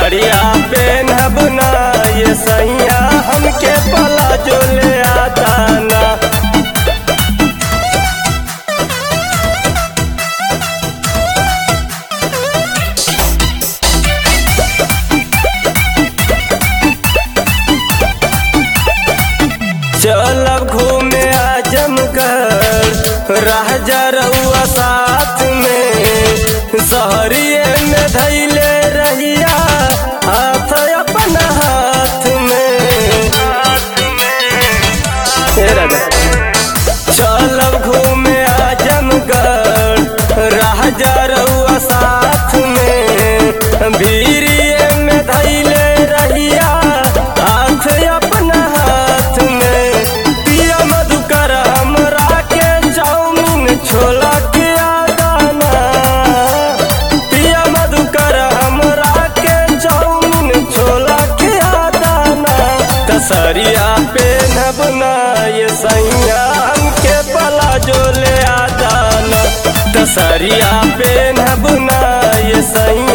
सड़िया पेनहब ना ये सैया हमके पला जो ले आता ना चलब घूमे आजमगढ़ रह जा रहुआ साथ में सहरिए में धैले रहिया हाथ अपना हाथ में हे राजा चलब घूमे आजमगढ़ रह जा रहुआ साथ में भीरिए में धैले रहिया हाथ अपना हाथ में पिया मधुकर हमरा के चाउमीन छोला के आदाना पिया मधुकर हमरा के चाउमीन छोला के आदाना कसरिया पे नबना ये सैया हमके पला जो ले आदाना कसरिया पे नबना ये सैया